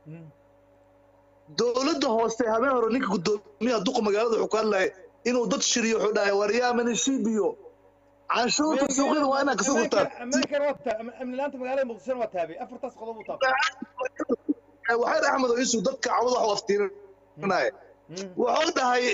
dowladda hoose habeen hore ninka gudoomiyaha duqa magaalada wuxuu ku hadlaya inuu dad shiriyo wuxuu dhahay waryaamani shibiyo canshuurta suuqyada waa inaad kasoo gurtaan ammaankan waa taa amni laanta magaalada muqdishona waa taabay afartaas qodob uu taabay waxay axmed oo isu dadka cawada wax waftirinaya wuxuu dhahay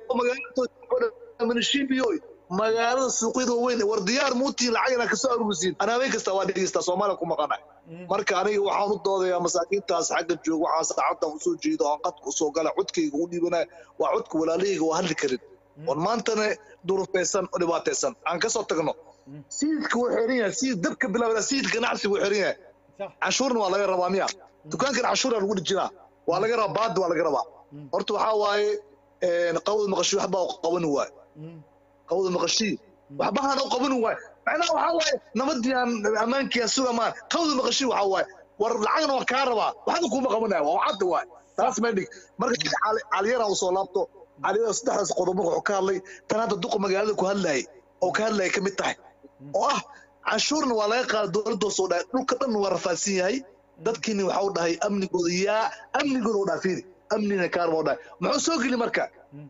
magaalada shibiyo magaalada suuqyada waaweyn war diyaar muutiin lacag inaad kasoo aruurisiin ana habeen kasta waa dhegeystaa soomaaliya ku maqanay marka aniga waxaan u doodayaa masaakiintaas xagga jooga waxaan saacaddan usoo jeedo aan qadka usoo gala codkayga u dhiibanaya waa codka walaalahayga waa hadli karin oon maantana durufaysan oo dhibaataysan aan kasoo tagno siidka wuu xiran yahay siid dabka bilaabada siid ganacsi wuu xiran yahay canshuurna waa laga rabaa miya dukaankan canshuura lagu dhijinaa waa laga rabaa baadda waa laga rabaa horta waxaa waaye qawda maqashii waxbaa qaban waay qawda maqashii waxbahaan u qaban waay macnaha waxaa waaye nabadii aan ammaankii aan sugamaan qawda maqashii waxaa waaye war lacagna waan kaa rabaa waxba kuuma qabanaya waa cadda waay taas ma dhig marka caliyara uu soo laabto caliyara saddexdaas qodob marka wuxuu ka hadlay tan hadda duqa magaalada ku hadlayay oo ka hadlayay ka mid tahay oo ah canshuurna waa laga qaada dowladda soo dhahay dhulka dhan waa rafaadsan yahay dadkiina waxa u dhahay amnigooda yaa amnigooda u dhahay fiiri amnina kaarma u dhahay muxuu soo geli marka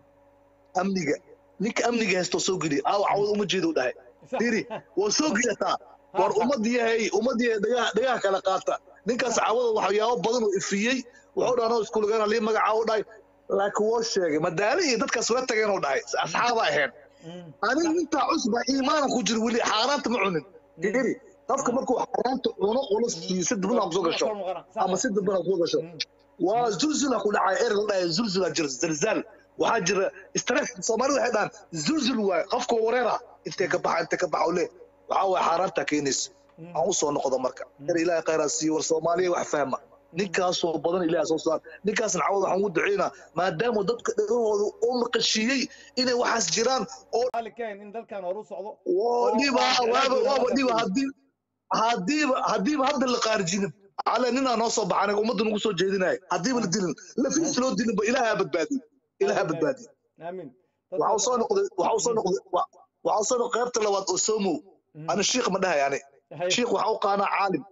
amniga ninka amniga haysto soo geli aaw cawad uma jeeda u dhahay fiiri waa soo gelataa war ummadiyahay ummadiyahay dhagaha dhagaha kala qaata ninkaas cawada waxyaabo badan oo ifiyey wuxuu dhahay anoo iskuulgana lii magacaa u dhahay laakiin woo sheegay madaali iyo dadkaas la tageen oo dhahay asxaaba ahayn aniga intaa cusba iimaanan ku jiro weli xaaraanta ma cunin fiiri qofka markuu xaaraanta cuno ula siiyo si dibna kusoo gasho ama si dibna kusoo gasho waa zulzula ku dhacay erg la dhahay zulzula jira zalzaal waxaa jira stress soomaali waxay dhahaan zulzul waay qofka wareera intee ka baxa intee ka baxa ule waxaa waay xaaraanta keenaysa aan u soo noqdo marka er ilaahay khayraa siiyo war soomaaliya wax fahma ninkaasoo badan ilaah soo saar ninkaasna cawad waxaan ugu duceynaa maadaama dadka dhagahooda u maqashiiyey inay waxaas jiraan oo in dalkan hor u socdo dhiba waaba waaba dhiba haddii haddiiba haddiiba hadda la qaarjinin على اننا نوصل بحنا ومدن نقصوا جيدنا هديب الدين لا في سلو الدين إلها بدبادي إلها بدبادي امين وحوصل نقد وحوصل نقد وحوصل قيبت لواد أسومو أنا الشيخ مدها يعني شيخ وحوق أنا عالم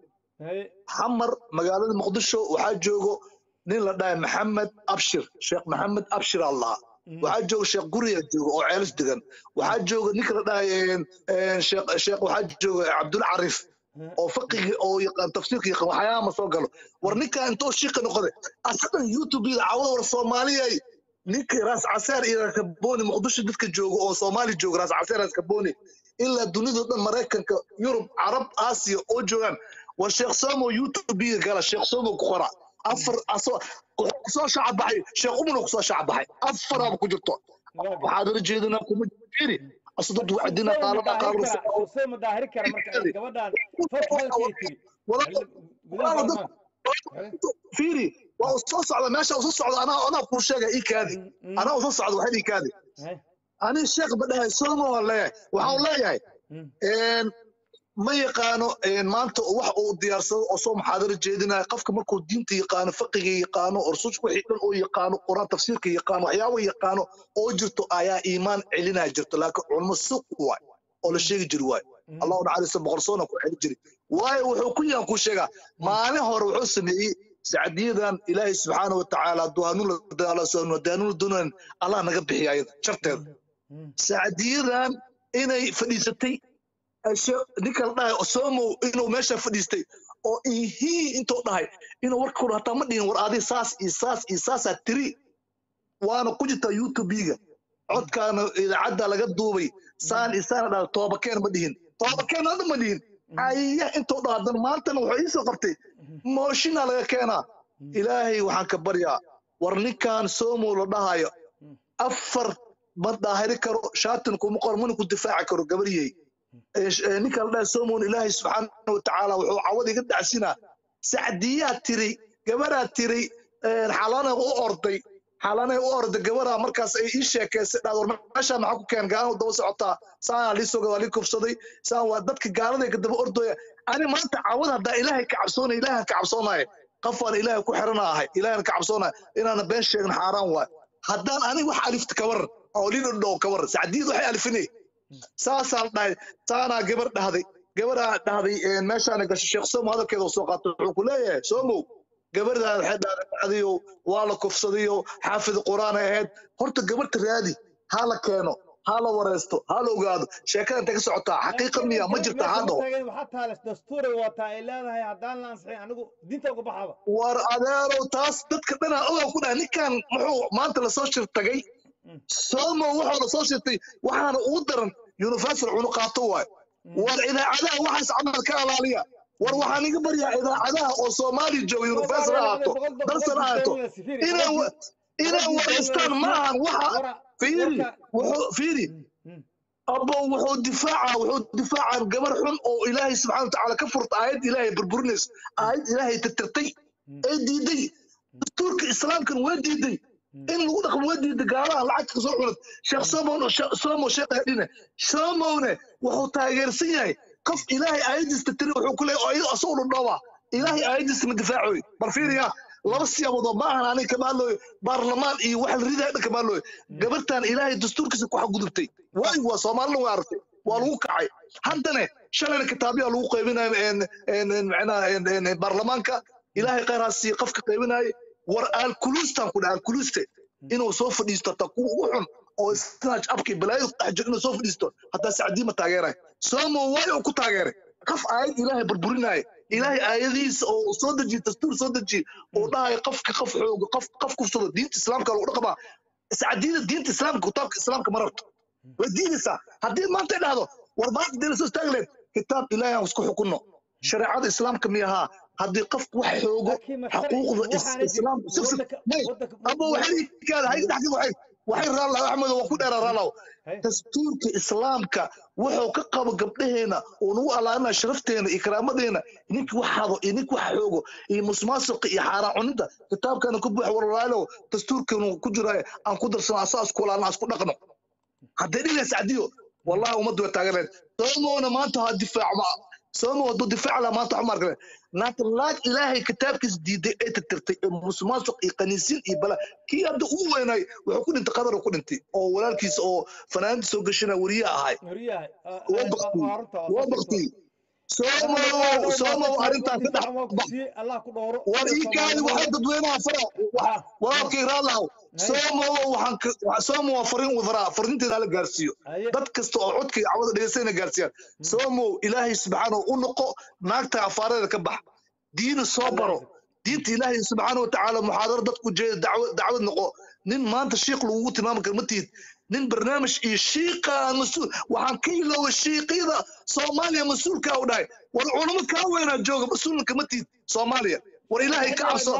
حمر مقالة مقدشو وحاجوغو نين لداي محمد أبشر شيخ محمد أبشر الله وحاجوغ شيخ قرية جوغو أو عيلس دقن وحاجوغ نيك لداي شيخ شيخ وحاجوغ عبد العريف oo fiqiga oo yaqaan tafsiirka yaqaan waxyaaba ma soo galo war ninka intoo shiiqa noqday asagan youtube-da cawada war soomaaliyay ninka raas caseer iyo kabooni muqdisho dadka jooga oo soomaali jooga raas caseer raas kabooni ilaa dunidao dhan maraykanka yurub carab aasiya oo joogaan war sheekh somo youtube-ga gala sheekh somo ku qora afar asoo kusoo shacab baxay sheekh umuna kusoo shacab baxay afaraaba ku jirto waxaad ula jeedinaa kuma jiri أصدق وعدنا قال قال حسين مداهر كرا مركز قبل فتح الكيتي فيري وصوص على ماشي وصوص على أنا أنا أقول شيء إيك هذه أنا وصوص على واحد إيك هذه أنا الشيخ بدها يسلمه ولا وحاول لا يعني إن ما يقانو إن ما أنت وح وديارسه أصوم حاضر جيدنا قفك مركو الدين يقانو فقه يقانو أرسوش وحيد أو يقانو قرآن تفسير يقانو حياوي يقانو أو جرتو آية إيمان علينا جرتو لكن علم السوق واي أو الشيء جرواي الله تعالى سبغرسونا كو حيد جري واي وحكو يان كو شيغا ما له هور وحو سمي سعديدان إلهي سبحانه وتعالى دوانو الله سبحانه ودانو دونان الله نغا بخي ايضا شرطيد سعديدان inay fadhiisatay ninka la dhahay osomo inuu meesha fadhiistay oo ihii intuu dhahay inuu warkooda hataa ma dhihin war adi saas iyo saas iyo saasaa tiri waana ku jirtaa youtube-ga codkaana idaacadda laga duubay saan iyo saana dhaha toobakeen ma dhihin toobakeen hadda ma dhihin aya intuu dhaha haddana maantana wuxuu iisoo qabtay mooshinaa laga keenaa ilaahay waxaan ka baryaa war ninkan somo la dhahayo afar ma daahiri karo shaatin kuma qor mana ku difaaci karo gabaryey ninka la dhaha somon ilaahay subxaana watacaala wuxuu cawad iga dhacsinaa sacdiyaa tiri gabaraa tiri xalanay u orday xalanay u orday gabaraa markaas ay ii sheekaysay dhaad war meeshaa maxaa ku keen gaalada daba socotaa saanaa lii soga waa lii kufsaday saan waa dadka gaaladay ka daba ordooya ani maanta cawad haddaa ilaahay ka cabsoonay ilaahan ka cabsoonaya qofaan ilaahay ku xirana ahay ilaahan ka cabsoonaya inaana been sheegin xaaraan waay haddaan aniga wax alifta ka waran oo lin dhow ka waran sacdiyad waxay alifinay saasaa la dhahay saanaa gabar dhahday gabaraa dhahday meeshaana gashay sheekh somo hadalkeeda soo qaatay wuxuu ku leeyahay somow gabadhaan waxay dhaadhacdayo waa la kufsadayo xaafid quraan ay ahayd horta gabadha raadi ha la keeno ha la wareysto ha la ogaado sheekada intay ka socotaa xaqiiqa miya ma jirta ha dhaho waxaa taale dastuuray wataa ay leedahay haddaan la ansixin anigu diinta uga baxaba war adeerow taas dadka dhanaa ogaa ku dhaha ninkan muxuu maanta lasoo shir tagay somo wuxuu lasoo shirtay waxaana ugu daran universal cunu qaato waay war idaacadaha waxaas camal ka alaaliya war waxaan iga baryaa idaacadaha oo soomaaliya jooga universal ha ahaato dalsan ha ahaato inay wa- inay wareystaan ma ahan waxa fiiri wuxuu fiiri abo wuxuu difaaca wuxuu difaacaan gabar xun oo ilaahay subxaana watacaala ka furta aayad ilaahay burburinaysa aayad ilaahay tirtirtay ee diiday dastuurka islaamkan waa diiday in lagu dhaqmo waa diiday gaalaha lacagta kasoo cunad sheekh somon somo sheekh hadhine somowne wuxuu taageersan yahay qof ilaahay aayadiista tiri wuxuu ku leeyahay ayado asagoo dhudhooba ilaahay aayadiista ma difaacoy bar fiiriya laba siyaaboodoo ma ahan aniga kama hadlooyo baarlamaan iyo wax la ridaa dhan kama hadlooyo gabartan ilaahay dastuurkiisa ku xadgudubtay waay waa soomaalina waa aragtay waa lagu kacay haddana shalayna kitaabyaa lagu qaybinayo en- en- en- macnaha en- en- en baarlamaanka ilaahay khayraasi qofka qaybinayo war aalkuluustan ku dhaha aalkuluuste inuu soo fadhiisto ta kuwa ugu xun oo snatch upkii balaayadu ku dhex jiro inuu soo fadhiisto hataa sacdiima taageeray somo waay uu ku taageeray qof aayad ilaahay burburinaayo ilaahay aayadihiisa oo soo dejiye dastuur soo dejiye oo dhahayo qofka qof xoogo qof qof kufsado diinta islaamka lagu dhaqmaa sacdiida diinta islaamka kitaabka islaamka ma rabto way diidaysaa haddii maanta ay dhahdo war maanta dee lasoo istaagi lahayd kitaab ilaahay aan isku xukunno shareecada islaamka miyahaa haddii qofku wax xoogo xaquuqda is- islaamka sif sif may ama waxay kaada hay dhaxdi waxay waxay raalaw axmed waa ku dheera raalaw dastuurka islaamka wuxuu ka qabo gabdhaheena oo nagu alaalinaya sharafteena iyo karaamadeena ninki wax hado iyo ninki wax xoogo iyo musmaasuqa iyo xaaraan cunida kitaabkana ku buux waralaalo dastuurkeenu ku jiraayo aan ku darsano asaa isku walaalna aan isku dhaqno haddee dhigays cadiyo wallahi ummaddu way taageereen soomowna maanta ha difaac ma soomo hadduu difaac laha maanta waxma arkale laakiin laag ilaahay kitaabkiisa diiday ee tirtirtay ee musuqmaasuq iyo kaniisiin iyo bala kii hadda ugu weynay wuxuu ku dhintay qadar ku dhintay oo walaalkiisa oo fanaanada soo gashana weriye ahay waa baktiyey waa baktiyey soomow soomow arrintaan ka dhex bax war ii kaadi waxaa dadweynaha fara walaalkii raalahow soomow waxaan ka soomow waa fariin faraa fariinteeda hala gaarsiiyo dad kasta oo codka iyo cawada dhegeystayna gaarsiiyaan soomow ilaahay subxaanahu u noqo naagta afaareeda ka bax diina soo baro diinta ilaahay subxaana watacaala muxaadaro dadku jeeda dacwad dacwad noqo nin maanta shiikh lagugu tilmaami karo ma tihid nin barnaamij iyo shiiqaan mas-uul waxaan ka iloowa shiiqyada soomaaliya mas-uulkaa u dhahay war culamo kaa weynaa jooga mas-uulka ma tihid soomaaliya war ilaahay ka cabso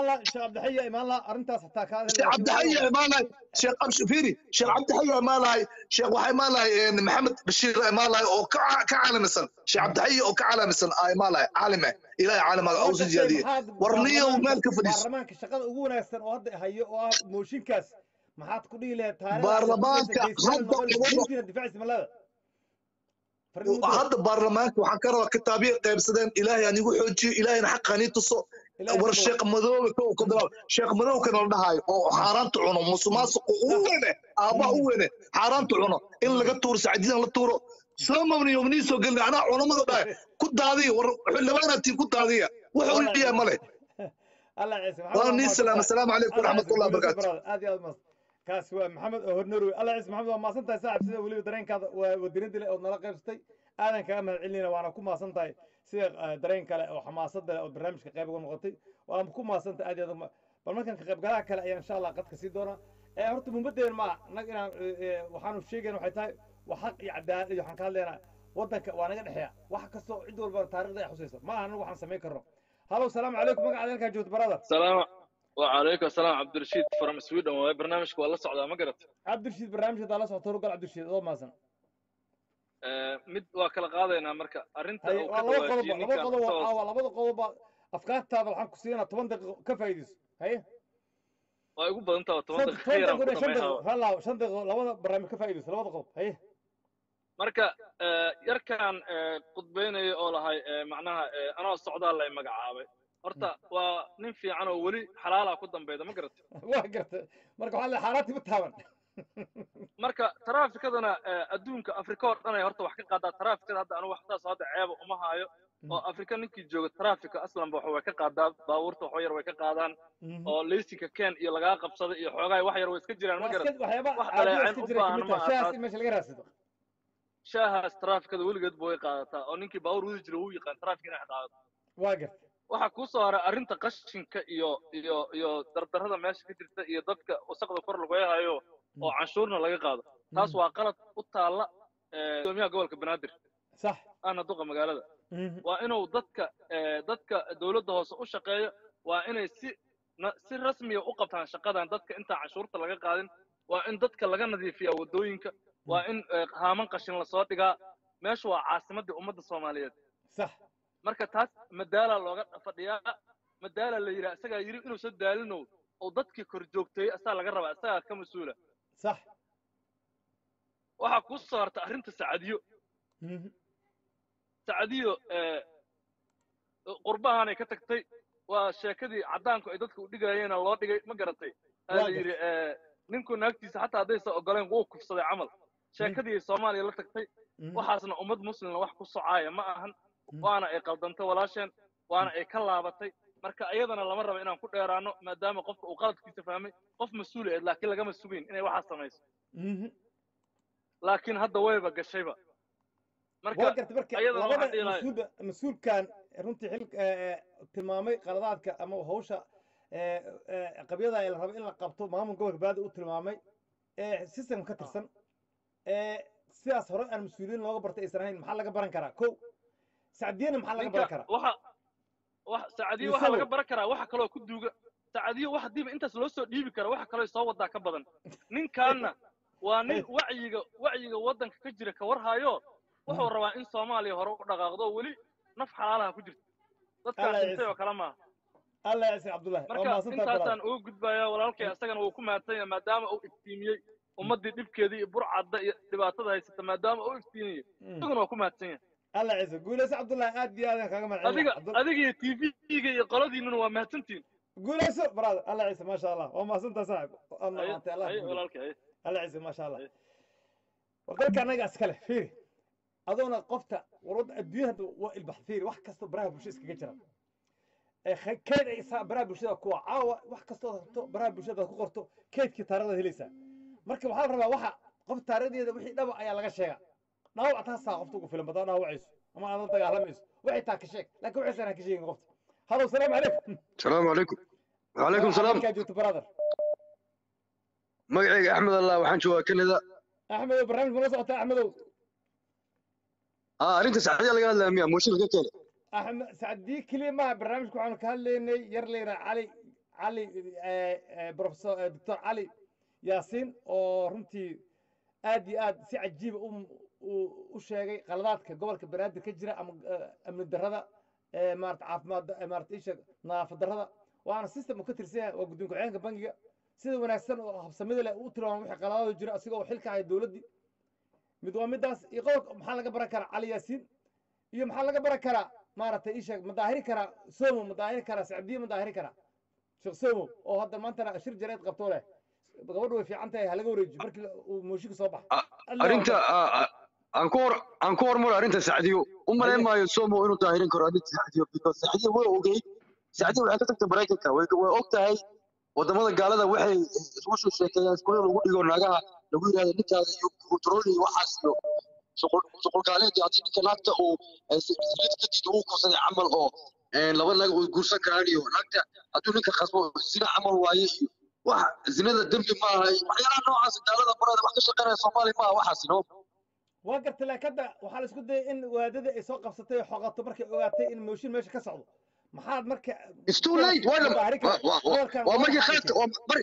sheekh cabdixaya imaanahay sheekh abshi fiiri sheekh cabdixaya imaanahay sheekh waxaa imaanahay maxamed bashiir imaanahay oo ka ka caalamisan sheekh cabdixaya oo ka caalamisan aa imaanahay caalime ilaahay caalamaga ausi jiyaadiye war niyow meel ka fadhiiso baarlamaanka shaqada ugu wanaagsan oo hadda hayo oo ah mooshinkaas maxaad ku dhihi lahayd taariikhda baarlamaanka hadda difaacis malada hadda baarlamaanka waxaan ka rabaa kitaabiya qaybsadeen ilaahay aan igu xoojiyo ilaahayna xaqa nii tuso war sheekh madoobe ka ka bilaab sheekh madoobe kana la dhahayo oo xaaraanta cuno musuqmaasuqa u weyne aabbaha u weyne xaaraanta cuno in laga tuuro sacdiidan la tuuro soo mabni yomnii soo gelina anaa culamada dhahay ku daadiya war xildhibaanatiin ku daadiya wuxuu yahay male allah ciise waa nii salaam assalaamu calaykum waraxmatullahi wabarakaatu aad iyo aad mas kaasi waa maxamed oo hornorwe allah ciise maxamed waa maasan tahay saaxib sida weliba dareenkaada waa wadirinta leh ood nala qaybsatay aadan kaga mahad celinayna waana ku maasan tahay sida dareen kale oo xamaasada leh oo barnaamijka qayb uga noqotay waana ku maasan tahay aad iyo aad bal markan ka qaybgalaha kale ayaan insha allah qadka sii doonaa ee horta muhimadeen ma nag inaan waxaanu sheegayna waxay tahay waa xaq iyo cadaalad iyo waxaan ka hadlaynaa waddanka waa naga dhexeeya wax kastoo cid walba taariikhda ay xusaysa ma aha anagu waxaan samayn karno halow salaamu calaykum magacaada halkaa joogto brother salaam وعليكم السلام عبد الرشيد فروم سويدن وبرنامجك والله صعد ما قرأت عبد الرشيد برنامج هذا لا صوت رجال عبد الرشيد الله مازن mid waa kala qaadaynaa marka arrinta هاي uu ka والله قلب dhawaajiyey لبض ninkan قلب isagoo والله لبض قلب أفكارت هذا الحين كسينا 8 دقيقة كفايدس هاي waa igu badan tahay toban شنط daqiiqo yaraan ku دقيقة شنط dhamayhaa دقيقة هلا شنط دقيقة لبض برنامج كفايدس لبض قلب هاي marka eh, yarkan eh, qudbeynaya oo lahay eh, macnaha eh, anoo socdaal lay magacaabay horta waa nin fiican oo weli xalaala ku dambayda ma garat واقرت مركب حالي حالاتي بتهاون marka taraafikadana eh, adduunka afrika oo dhan ay horta wax ka qaadaa taraafikada hadda anu waxtaas hadda ceeba uma haayo oo afrika ninkii jooga trafika aslanba waxa way ka qaadaa baabuurta waxba yar way ka qaadaan Mhm. oo leysinka ken iyo lagaa qabsada iyo xoogaa wax yar way iska jiraan ma Waa garat iska- waxyaaba wax caadi dhaleeceen iska u jira baahan kamid ma tahay shahaas aha. in meesha laga raadsado shaahaas trafikada weligeed ba way qaadataa oo ninkii baabuur wadi jira wuu yaqaan trafik inay qaadato waa garta waxaa kuu soo haray arrinta qashinka iyo iyo iyo dardarrada meesha ka jirta iyo dadka wasaqda kor lagu hayo oo canshuurna laga qaado taas waa qalad u taalla eh, gudoomiyaha gobolka banaadir sax ana duqa magaalada Mhm. waa inuu dadka eh, dadka dowladda hoose u shaqeeyo waa inay si na- si rasmiya u qabtaan shaqadan dadka intaan canshuurta laga qaadin waa in dadka laga nadiifiyaa waddooyinka waa in eh, haaman qashin lasoo dhigaa meeshu waa caasimaddii ummadda soomaaliyeed sax marka taas madaala looga fadhiyaa madaala la yidhaha isagaa yidhi inuusan daalinow oo dadkii kor joogteeyey asaa laga rabaa isagaa ka mas-uula sax waxaa kuu soo harta arrinta sacadiyo Mhm. sacadiyo eh, qurbahanay ka tagtay waa sheekadii caddaanku ay dadka u dhigayeena loo dhigay ma garatay aa la Waa yidhi eh, ninku naagtiisa xataa haddaysan ogoleen wuu kufsaday camal sheekadii ay soomaaliya la tagtay Mhm. waxaasna ummad muslimna wax ku socaaya ma ahan Mhm. waana ay qaldantay walaasheen waana ay ka laabatay marka iyadana lama rabo inaan ku dheeraano maadaama qofka uu qaladkiisa fahmay qof mas-uul eed laakiin lagama sugayn inay waxaas samayso Mhm. laakiin hadda wayba gashayba waa marka garta marka ayadana labada waxaan dhihi lahaa- mas-uulba mas-uulkan runtii xil eh, tilmaamay qaladaadka ama hawsha eh, eh, qabyada ee la rabo in la qabto maamul gobolka baadi u tilmaamay ee system ka tirsan ee sidaas hore aan mas-uuliyiin looga bartay aysan ahayn maxaa laga baran karaa ko sacdiyana maxaa laga baran ninka karaa waxa wax sacadiyo Iyo waxa laga sabab. baran karaa waxa kaloo ku duuga sacadiyo wax hadiiba intaas loo soo dhiibi kara waxa kaloo soo wadaa ka badan ninkaana waa nin wacyiga wacyiga waddanka ka jira ka warhayo wuxuu rabaa in soomaaliya hore u dhaqaaqdo weli naf xalaalaha ku jirta dadkaas Allah dhintay oo kale maaha allah ya ciise cabdullahi waa marka mahadsantahay intaasaan brother. ugu gudbaya walaalkay asagana wuu ku mahadsan yahay maadaama uu iftiimiyey ummaddii dhibkeedii iyo burcadda iyo dhibaatada haysata maadaama uu iftiimiyey Mm. isaguna waa ku mahadsan yahay allah ciise guuleyso cabdullahi aad iyo aad kaaga mahad adiga adiga iyo tv-ga iyo qoladiinuna waa mahadsantihin guuleyso brother allah ciise maasha allah waa mahadsantahay saaxib waad Haye- mahaantay allah haye ku walaalkay haye. الله يعزك ما شاء الله أيه. وقالك انا اسكله فيري اظن قفته ورد الدنيا والبحث فيري واحد كستو براه بوشيس كجرا كيد اي صار براه بوشيدا كوا عاوا واحد كستو براه بوشيدا ku qorto keedkii taarada helaysa marka waxaa la rabaa waxa qof taaradeeda wixii dhaba ayaa laga sheegaa dhaawac taasaa qofta ugu filan badan dhaawacayso ama aad la dagaalamayso waxay taa ka sheeg laakiin waxaysan ha ka sheegin qofta halo salaamu calaykum السلام عليكم وعليكم السلام kaa joogto brother magacayga axmed allah waxaan joogaa kanada axmedow barnaamij ma la socotaa axmedow aa arrinta saxdiya laga hadlaya miya mooshin laga keenay أحمد سعدي كلمة برنامج كنا كهليني يرلي علي علي آه، آه، بروفيسور آه، دكتور علي ياسين oo runtii aad iyo aad si cajiib u u- u sheegay qaladaadka gobolka banaadir ka jira ama ah, amni darrada ee maarata caafimaad eh, maarata isha nadaafad darrada waana system uu ka tirsan yahay waa guddoon ku-xigeenka bangiga sida wanaagsan oo habsamida leh uu tilmaamay wixii qaladaadu jira asigoo xilka haya dowladdii mid waa midaas iyo qodobka maxaa laga baran karaa cali yaasiin iyo maxaa laga baran karaa maaragtay ii sheeg ma daahiri karaa somo ma daahiri karaa sacdiye ma daahiri karaa sheekh somo oo hadda maantana shir jareed qabtoo leh gabadhu way fiican tahay halaga wareejiyo markii uu mooshinka soo baxa arrinta aa- aa- aan ku hor aan ku hormaro arrinta sacdiyo u malayn maayo somo inuu daahirin karo arrinta sacdiyo because sacdiyo way ogeyd sacdiyo waxay ka tagtay maraykanka way way og tahay wadamada gaalada waxay isugu soo sheekeeyaan iskuulada lagu dhigo naagaha lagu yidhahdo ninkaada iyo control iyo waxaas iyo shuqul shuqul gaaleed haddii ninka naagta uu silid kadib uu kursaday camal oo een, laba naag uu guursan karaan iyo naagta hadduu ninka khasbo zina camal waaye iyo wax zinada dembi ma aha iyo waxyaalaha noocaas gaalada barada wax ka shaqeynaya soomaaliya ma aha waxaas no waa gartay laakiin hadda waxaa la isku dayay in waadadii ay soo qabsatay oo xoqato markay ogaatay in mooshin meesha ka socdo maxaad marka It's too late. Waa la- daahiri waa- waa- waa- gobolkan waa waa markii maxay khaladka waa mar-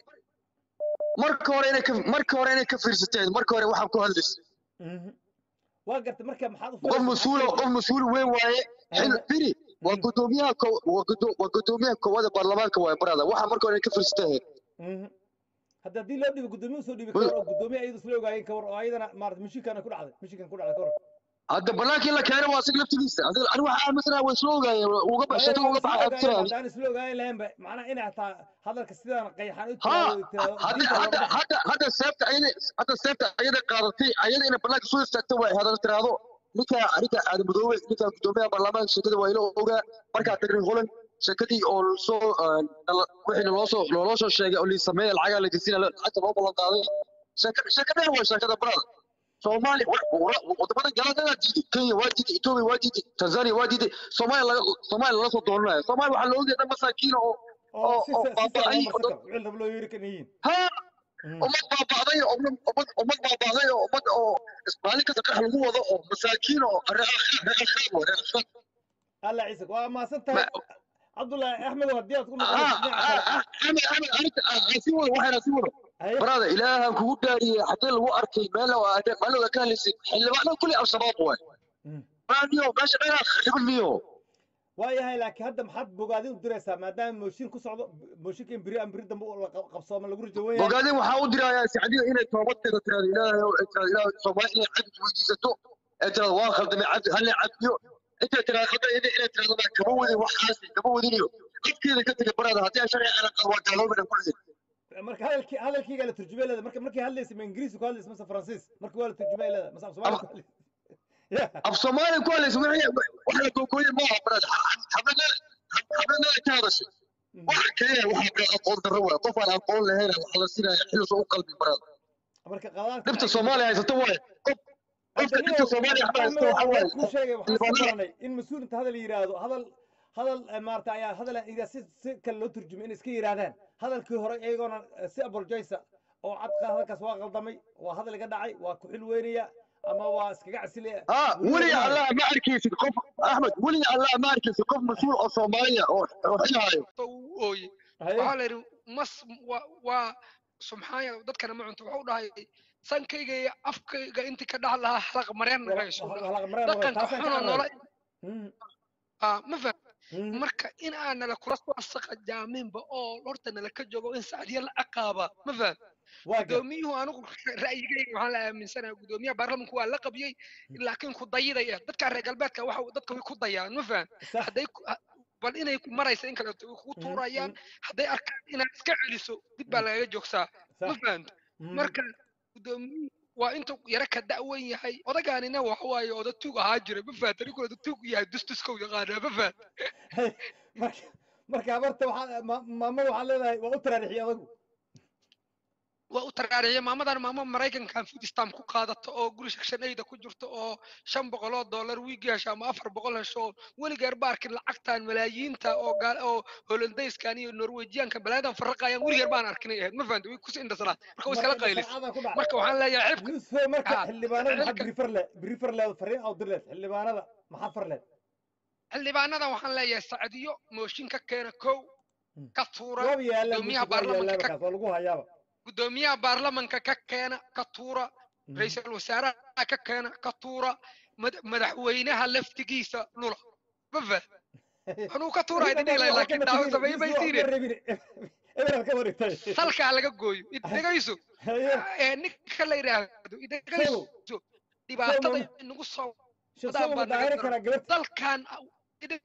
marka hore inay ka marka hore inay ka fiirsateen marka hore waxaan ku hadlaysa Mhm. waa gartay marka maxaad u qof filaysaa? mas-uul oo- qof mas-uul weyn waaye xil Aha. firi waa Mhm. gudoomiyaha ko- waa gudo- waa gudoomiyaha koowaad ee baarlamaanka waaye barada waxa marka hore inay ka fiirsateen Mhm. hadda haddii loo dhibo guddoomiye usoo dhiibi Well- kawar oo guddoomiye ayadu isla ogaayeen kawar oo ayadana maarata mishinkana ku dhacday mishinkan ku dhacday kawar hadda banaankii la keenay waa asiga laftigiisa adiga ani waxaa aaminsanaa way isla ogaayeen uga bax sheekada uga baxa aaminsanaa haddaan isla ogaayeen lahayn ba macnaha inay hataa hadalka sidaan qayxaan u ha tiraado hadda diinta hadda looga baxo hadda hadda seefta ayada hadda seefta ayada qaadatay ayada inay banaanka soo istaagto way hadal tiraado ninka aniga aadamadoobe ninka gudoomiyaha baarlamaanka sheekada waa ila ogaa markaa tagnay holand sheekadii oo soo wixii naloo soo naloo soo sheegay oo liisameeya lacagaa la gesina lacagta loo ballan qaaday sheeka sheekadeen waa sheekada brada soomaali wadamada galada diiday kenya waa diiday etoobiya waa diiday tanzania waa diiday soomaaliya laga soomaaliya lala soo doonanayo soomaaliya waxaa loo ogyahay dad masaakiina oo oo si oo si baaba'ay fiican oo marka wixii rab loo yeeri kan yihiin ha Mm. ummad baaba'day oo ummad ummad ummad baaba'day oo ummad oo maalin kasta qarax lagu wado oo masaakiin oo reeqaab reeqaab alla ciise waa maasan tahay cabdullaahi axmed haddii aad ku noqonayso dhinaca kale axmed axmed aniga si wado waxayna si wado haye brada ilaahan kugu dhaariyey xagee lagu arkay meel maalooda ka hadlaysay xildhibaanada kulli al-shabaab waay Mm. raadiyo meesha dhanaa khariban miyo waayahay laakiin hadda maxaad bogaadin u diraysaa maadaama mooshin ku socdo mooshinka in beri aan beri dambe u la qab- qabsooma lagu rajo weyn bogaadin waxaa u dirayaa sacdiyo inay toobadteeda tiraado ilaahay oo ay tiraado ilaahay soomaali inay cabdi weydiisato ee tiraado waa khaldamay cabdi halle cabdiyo intay tiraado hadda inay inay tiraado baa kama wadin waxaasi kama wadiniyo afkeeda ka tegay barada haddii aan sharci ana qabo waa gaaloobina kulligeed marka hadalkii hadalkiiga la turjumay leeda marka markay hadlaysa ma ingiriisi ku hadlaysa mase faransiis marka waa la turjumay leeda mase af soomaali ku hadlaysa ya af soomaali ku hadlaysa wixii wax la googooyey ma aha barada xabadna xabadna ka hadashay waxa kaliya waxaa barada aqoon darro waay qof aan aqoon lahayn waxa la siinaya xilus u qalbi barada marka qadaadka dhibta soomaaliya haysato waaye qof qofka dhibta soomaaliya haysato waxa waaye kuu sheegay waxaan soo xildhibaanada baranay in mas-uul inta hadal yidhaahdo hadal hadal eh, maarata ayaa hadal idaa si si kale loo turjumay inay iska yidhaahdaan hadalkii hore iyagoona eh, si abolojaysa oo cadka hadalkaas waa qaldamay waa hadal iga dhacay waa ku xil weynaya ama waa iskaga casilaya ها ولي الله ما أركيس قف أحمد ولي الله ما أركيس قف مسؤول أو صومالية أو أو حياة uu ooyey haye waxaa la yidhi mas waa waa subxaanya dadkana ma cunto wuxuu dhahay sankayga iyo afkayga intii ka dhax lahaa halaq mareen nagayso dhaqanka xunoo noola ah ma faham marka in aan nala kula soo saqajaaminba oo horta nala ka joogo in sacdiya la ciqaaba ma faham waa gar gudoomiyuhu anigu ra'yigayga waxaan la aaminsanahay gudoomiyaha baarlamanku waa la qabiyey laakiin ku dayidaya dadka reer galbeedka waxa dadka way ku dayaan ma faham sax hadday ku- ha- bal inay ku maraysa in kaleeto way kugu tuurayaan hadday arkaan inaad iska celiso dib baa lagaga joogsaa ma sax fahamta marka gudoomiyuhu waa intuu yara ka da'wan yahay odagaanina waxa waaye oda tuug ahaa jira ma fahamta ninkuu oda tuug yahay dustuskow yaqaanaa ma fahamta marka marka habarta waxaa maamada waxaad leedahay waa u taraarixiyay adagu waa u taraariyay maamadan maamo maraykankan food stamp ku qaadato oo guri section ayda ku jirto oo shan boqol oo dollar wiigi hesho ama afar boqol hesho oo weligeer ba arkin lacagtan malaayiinta oo gaal oo holandayskan iyo norwejiyaanka balaadan farraqayaan weligeer baan arkinay ahayd ma fahamta way kusi indhasanaad marka way iskala qaylis sharcadan ku dhacay marka waxaan leeyahay xibka yuusuf marka Ah, xildhibaanada maxaa xilka- birifer le birifer leed fariin aw dir leed xildhibaanada maxaa far leed xildhibaanada waxaan leeyahay sacdiyo mooshin ka keena kow Mm. ka tuura waaba yaallaa gudoomiyaha waa yaallaa baarlamanka ka markaas waa lagu hayaaba gudoomiyaha baarlamanka ka keena ka tuura ra-iisul wasaaraha ka keena ka tuura mad- madaxweynaha laftigiisa lula ma fah anuu ka tuura idin ilaa laakiin daawo samay bay siine eberal ka wareegtay salkaa laga gooyo idegayso ee ninka la yidhaahdo idegayso dhibaatada inagu soo shaqada baa ma daahiri naga karaa gabarta dalkan ide-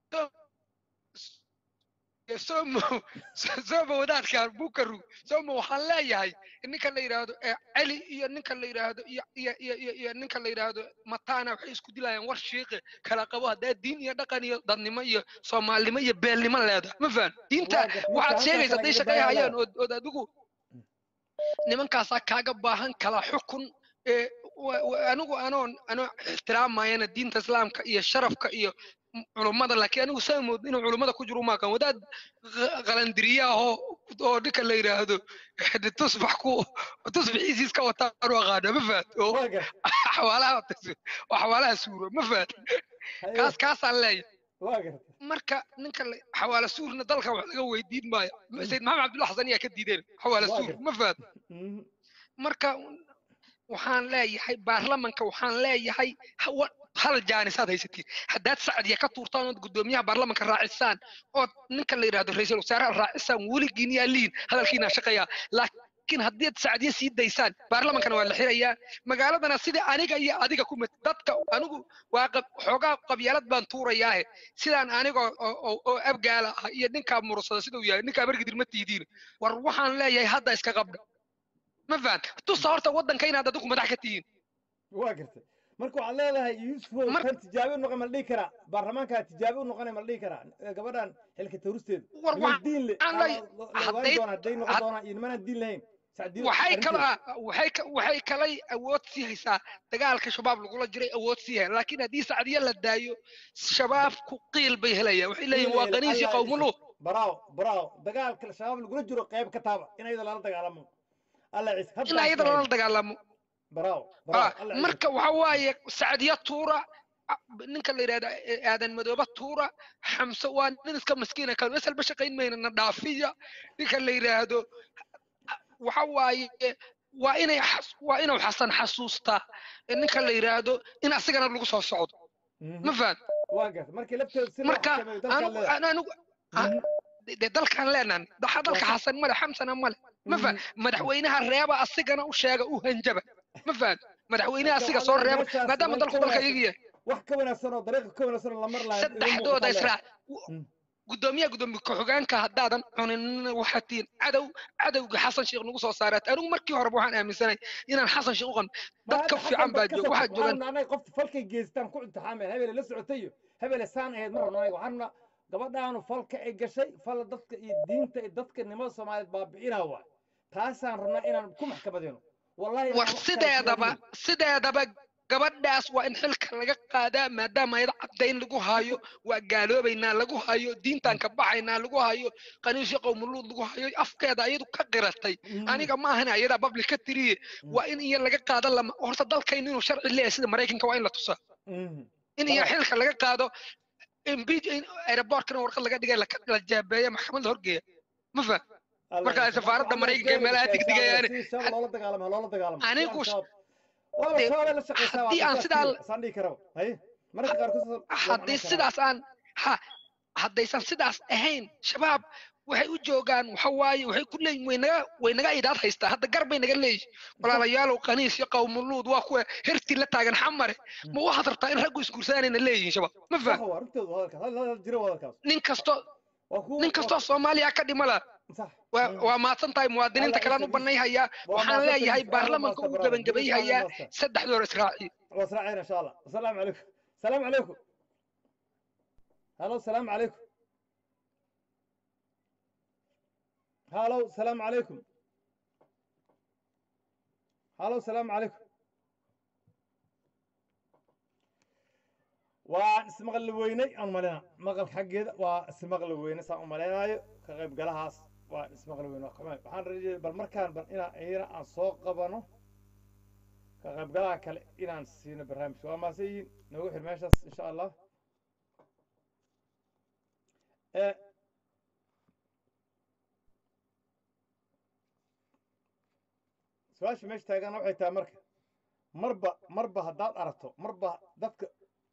somo somo wadaadkan bukaru somo waxaan leeyahay ninka la yidhaahdo ee celi iyo ninka la yidhaahdo iyo iyo iyo iyo iyo ninka la yidhaahdo matana waxay isku dilayaan war shiiqe kala qabo haddaa diin iyo dhaqan iyo dadnimo iyo soomaalinimo iyo beelnimo leedahay ma fahan diinta Waa gar- waxaad marka sheegaysa halkaas hadday laga shaqeeyhayaan daayaa. ood ood adigu nimankaasaa kaaga baahan kala xukun ee wa- wa- anigu anoon anoo ixtiraamayana diinta islaamka iyo sharafka iyo m- culummada laakiin anigu saa mood inuu culummada ku jiro maakan wadaad qa- qalandiriya ahoo oo ninka la yidhaahdo de tusbax ku tusbaxiisiis ka wataa anu aqaana ma fahat oo waa gar xawaalaha oo xawaalaha suuro ma fahat kaas kaasaan leeyahay waa gar marka ninka la- xawaala suurna dalka wax laga weydiin maayo sayid maxamed cabdulla xasan ayaa ka diideen xawaala Waa suur gar- ma fahat Mhm. marka waxaan leeyahay baarlamanka waxaan leeyahay hawa- hal jaanisaad haysatiin haddaad sacdiya ka tuurtaan ood gudoomiyaha baarlamanka raacisaan ood ninka la yidhahdo ra-iisul wasaaraha raacisaan weligiin yaa liin hadalkiina shaqeeyaa laakiin haddii aad sacdiya sii daysaan baarlamankana waa la xirayaa magaaladana sida aniga iyo adiga ku mid dadka anigu waa qab- xoogaa qabyaalad baan tuurayaahe sidaan aniga oo- oo oo abgaala ah iyo ninkaa mursada siduu yahay ninkaa margidir ma tiidiin war waxaan leeyahay hadda iska qabdha ma fahan tusa horta waddanka inaad adigu madax ka tihiin waa gartay marka waxaad leedahay yuusufo Mar- kan tijaabi u noqon ma la dhihi karaa baarlamaankaa tijaabi u noqonay ma la dhihi karaa Eh, gabadhan xilka tawristeeda war niman waxaan diin le lay- la ogaan hadday- doona hadday noqon had- doonaan iyo nimanaan diin lahayn sacdiyo waxay kala arrinteeda waxay ka- waxay kalay awood sii haysaa dagaalka shabaab lagula jiray awood sii hay laakiin haddii sacdiya la daayo shabaabku qiil bay helayaan waxay leeyihin waa qaniisi Allah qawmulu baraaw baraaw dagaalka shabaab lagula jiro qayb ka taaba in ayada lala dagaalamo alla ciise in hadda ayada lala dagaalamo baraaw Ah, baraaw alla ciise marka waxa waaye sacdiya tuura ah, ninka la yidhahda eh, aadan madooba tuura xamse waa nin iska maskiina kale masalba shaqayn mayna na dhaafiya ninka la yidhaahdo waxa waaye waa inay xas- waa inuu xasan xasuustaa eh, ninka la yidhaahdo in asigana lagu soo socdo Mhm. ma fahant waa garta markii lafteeda si loo marka xakameeyo dalkaa anigu leedahay anigu ah, Mhm. dee dalkan leenan daxa dalka Waa- xasan male xamsana male ma fahant Mhm. madaxweynaha reeba asigana u sheega u hanjaba ma fahant madaxweynaha Marka asiga waxaa soo leedahay reeba meeshaas maadaama way dalku ka dalka wanaagsan iyaga yahay wax ka wanaagsan oo dariiqa ka wanaagsan oo la mar lahayn idin saddexdooda muuqata israa Mm. gudoomiyaha gudoomiye ku-xigeenka haddaadan cunin waxaad tihiin cadow cadowga xasan sheekh nagu soo saaraat anigu markii horeba waxaan aaminsanay inaan xasan sheekh u qan dad ka fiican baa jooga waxaa joogan anaga qofta falkay geystaan ku imtixaameen hebele la socotay iyo hebele saan ahayd ma rabno anaga waxaan rabnaa gabadhaanu falka ay gashay fal dadka iyo diinta iyo dadka nimada soomaaliyeed baabi'inaa waay taasaan rabnaa inaan ku maxkamadeyno wallahi inaan war wax kale ku sideedaba raadinin. sideedaba gabadhaas waa in xilka laga qaadaa maadaama ayada caddayn lagu hayo waa gaaloobaynaa lagu hayo diintaan ka baxaynaa lagu hayo qaniisyo qowmuluud lagu hayo afkeeda ayadu ka qiratay Mhm. aniga ma ahana ayadaa public ka tiriye waa in iyo laga qaado lama horta dalkaynu inuu sharci leeyahay sida maraykanka waa in la tusaa Mhm. in iyo Bravo. xilka laga qaado impeach in aeroportkana warqad laga dhigay la la jaabeeya maxkamadda horgeeya ma faham Allah marka ya safaaradda Allah Maraykanka ee beeri meelaha gashay degdegayaani. si shabaab loola dagaalamo loola dagaalamo si Anigu aan sh- shabaab- wala dee, shabaab ay la shaqaysaa waa haddii aan dadkaas sidaa keliya, saan dhihi karaba haye mararka qaarkood waa haddii macnayn karaa. sidaas aan ha haddaysan sidaas ahayn shabaab waxay u joogaan waxa waaye waxay ku leeyihin way naga way naga idaad haystaa hadda gar bay naga leeyihin walaalayaalow qaniis iyo qowmuluud waa kuwa hertii la taagan xamare ma waxaad rabtaa in raggu isguursaanayna leeyihin shabaab ma Sax faham waa arrintooda waa hadalkaas hal hal jiro waa hadalkaas nin kasto waa kuwa nin kastoo soomaaliya ka dhimala sax waa Mm. waa mahadsan tahay muwaadiniinta Allah kalean u isa- banay hayaa waa waxaan mahadsan leeyahay tahay. baarlamanka Allah uu maasta gebangabay bravo. hayaa Allah maasta. saddexdoor israaciil واسرعين ان شاء الله السلام عليكم السلام عليكم هلو السلام عليكم هلو السلام عليكم هلو السلام عليكم waan ismaqli weynay aan malina maqal xaggeeda waa ismaqli weyne saan u malaynayo ka qayb galahaas waan ismaqli weyne waxaan rajayay bal markaan bal inaan iyana aan soo qabano ka qaybgalaha kale inaan siino barnaamijka waa maase yihiin noogu xir meeshaas insha allah Eh, su-aasha meesha taagana waxay tahay marka marba marba haddaad aragto marba dadka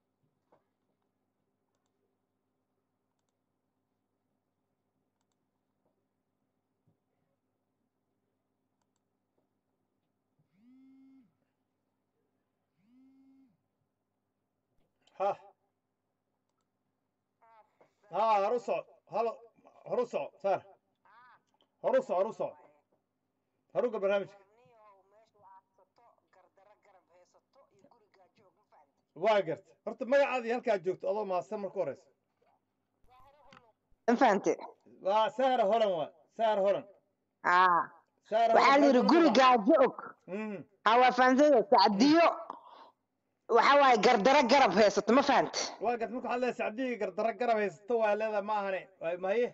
ha ha horu soco halo horu soco saar horu soco horu soco horuga barnaamijka waa garta horta magacaadii halkaa joogto adoo mahadsan marka horeysa ma fahante waa sahra holan waa sahra holan aa sahra waxaa la yidhi Holan, guri magaca- gaajo og Mhm. aa waa fahamsanya sacdiyo waxa waaye gardaro garab haysato ma fahante waa garta marka waxaad leedahay sacdigii gardaro garab haysato waa leedahay ma ahane Waa- maye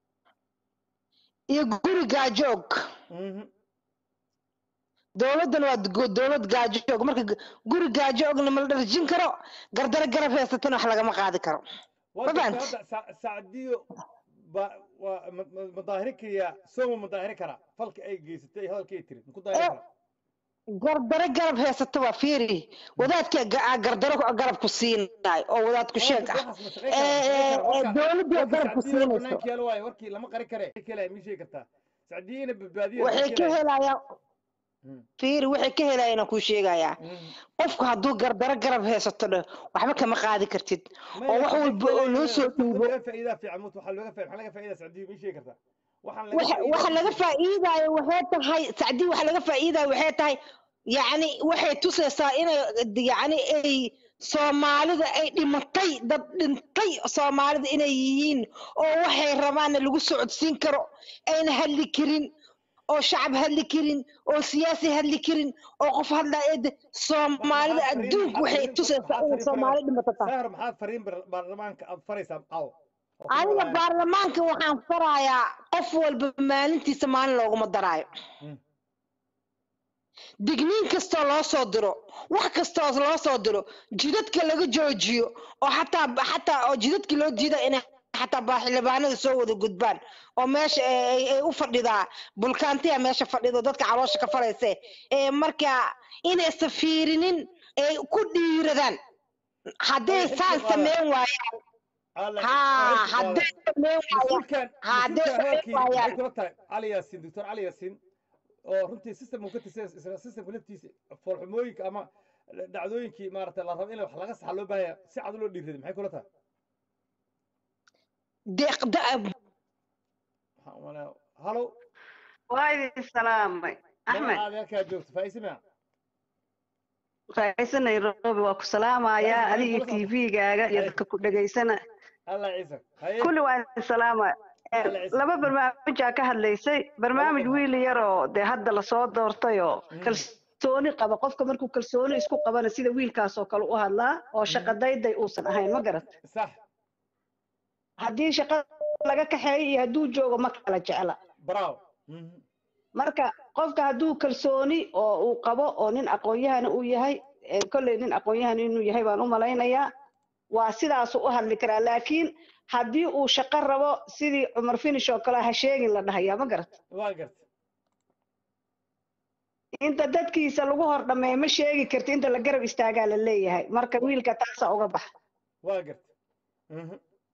iyo guri gaajo og Mhm. dowladdan waa go- dowlad gaajo og marka g- guri gaajo ogna ma la dharjin karo gardaro garab haysatona wax lagama qaadi karo waa Ma garta fahant? hadda Sa- sacdiyo ba waa ma- ma- ma daahiri kariyaa sooma ma daahiri karaa falka ay geysatay iyo hadalka ay tiri maku daahiri Eh, karaa gardaro garab haysato waa fiiri wadaadka ga- aa gardaro garab ku siinaay oo wadaadku sheeg ah waxaas ma shaqayn Eh, karaa, ma shaqayn eh, karaa. dowladdu Warka- garab warka ku Sacdiyo siinayso banaanka yaalo waaye, warkii lama qari kare kale ma sheegi kartaa sacdiyo ina badbaadiya waxay ka helayaan Mm. fiiri waxay ka helayaan aan kuu sheegayaa qofku hadduu gardaro garab haysato dheh waxba kama qaadi kartid oo wax walba oo loo soo dhiibo faa'iidaa fiican mut waxaa looga faa- maxaa laga faa'iidaa sacdiyo ma sheegi kartaa waxaan laga waxa faa'iidaa waxa ma laga sheegi kartaa. faa'iidaayo waxay tahay sacdi waxa laga faa'iidaayo waxay tahay yacni waxay tusaysaa inay yacni ay soomaalida ay dhimatay dad dhintay soomaalida inay yihiin oo waxay rabaanna lagu socodsiin karo ayna hadli karin oo shacab hadli karin oo siyaasi hadli karin oo qof hadla soomaalida adduunka waxay tusaysaa inay soomaali dhimato tahay sahar maxaad fariin bar- baarlamaanka aad faraysaa caawa oo ku aniga walaalahay? baarlamaanka waxaan farayaa qof walba maalintiisa maalin looguma daraayo Mm. digniin kastoo loo soo diro wax kastoo loo soo diro jidadka laga joojiyo oo xataa xataa oo jidadka loo diida inay xataa baaxildhibaanada soo wada gudbaan oo meesha ay ay- ay u fadhidaa bulkaantiya meesha fadhido dadka caloosha ka farayse ee marka inaysan fiirinin ay ku dhiiradaan hadday Ay, xilka saan qaadaan. sameyn waayaan Alla- haa xilka hadday qaadaan. sameyn waayaan mas-uulkan haddee mas-uulkan sameyn hadalkii maxay waayaan. kula tahay cali yaasiin doctor cali yaasiin oo runtii system uu ka tirsan isla systemka laftiisa foolxumooyinka ama dhacdooyinkii maaragtay la rabo in wax laga saxa loo baahaya si cad loo dhiiraday maxay kula tahay deeqda waxaan u malaya halo waa idin salaamay axmed magacaada halkaa joogto faa'iise maa raaiso nairobi waa ku salaamayaa Raaiso, adiga raaiso, raaiso. tv-gaaga iyo dadka ku dhegaysana allah ciise haye kulli waa idin salaamaya Eh, Alla ciise. laba barnaamijaa ka hadlaysay barnaamij Laba wiil yaroo dee hadda lasoo doortay oo Mm. kalsooni qaba qofka markuu kalsooni isku qabana sida wiilkaas oo kale u hadlaa oo shaqa dayday uusan ahayn ma garat sax haddii shaqada laga kaxeeyo iyo hadduu joogo ma kala jecla bravo Mhm. marka qofka hadduu kalsooni oo uu qabo oo nin aqoon-yahana uu yahay eh, kolley nin aqoon-yahan inuu yahay baan u malaynayaa waa sidaasuu u hadli karaa laakiin haddii uu shaqo rabo sidii cumar finish oo kale ha sheegin la dhahayaa ma garat waa garta inta dadkiisa lagu hor dhameeyo ma sheegi karti inta la garab istaagaa la leeyahay marka wiilka taasaa uga baxa waa garta Mhm.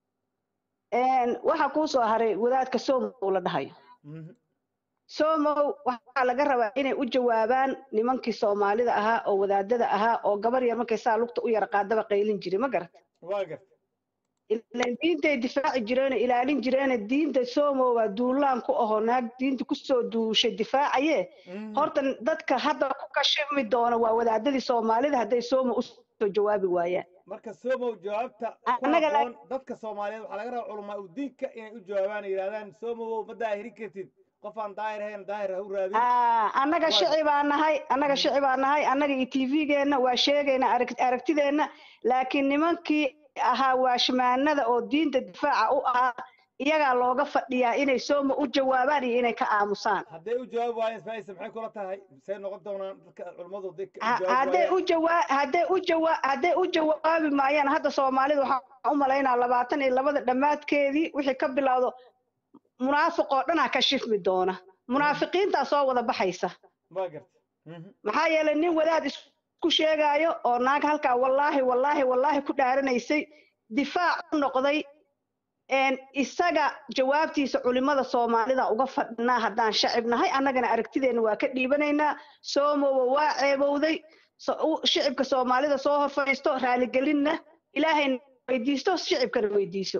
Een, waxaa kuu soo haray wadaadka somow la dhahayo Mhm. somow waxaa laga rabaa inay u jawaabaan nimankii soomaalida ahaa oo wadaadada ahaa oo gabar yar markay saa lugta u yara qaadaba qaylin jiray ma garat waa garta ilaan diintay difaaci jireene ilaalin jireene diinta somo waa duulaan ku ahoo naag diinta kusoo duushay difaacaye Mhm. horta dadka hadda ku kashimi doona waa wadaadadii soomaalida hadday somo usoo jawaabi waayaan marka somow jawaabta ku Annaga la- habboon dadka soomaaliyeed waxaa laga rabaa culamaa u diinka inay u jawaabaan yidhahdaan somowow ma daahirin kartid qof aan daahir ahayn daahir ha u raadin Aa, annaga Waayo. shici baa nahay annaga shici baa nahay annaga iyo tv-geenna waa sheegayna arag- aragtideenna laakiin nimankii ahaa waashmaanada oo diinta difaaca u ahaa iyagaa looga fadhiyaa inay somo u jawaabaan iyo inay ka aamusaan hadday u jawaabi waayeen faa'isa maxay kula tahay see noqon doonaan dadka culummadu hadday ka- u Ha- jawaabi hadday waayaan u jawaa hadday u jawaa hadday u jawaabi maayaan hadda soomaalida waxaan u malaynaa labaatan iyo labada dhammaadkeedii wixii ka bilowdo munaafiq oo dhanaa ka shifmi doona munaafiqiintaa soo wada baxaysa waa garta Mhm. maxaa yeelay nin wadaad isku sheegaayo oo naag halkaa wallaahi wallaahi wallaahi ku dhaaranaysay difaac u noqday een isaga jawaabtiisa culimada soomaalida uga fadhinaa haddaan shacib nahay annagana aragtideenna waa ka dhiibanaynaa soomowa waa ceebowday so- u- shicibka soomaalida soo hor fadhiisto raaligelinna ilaahayna weydiisto shicibkana weydiiso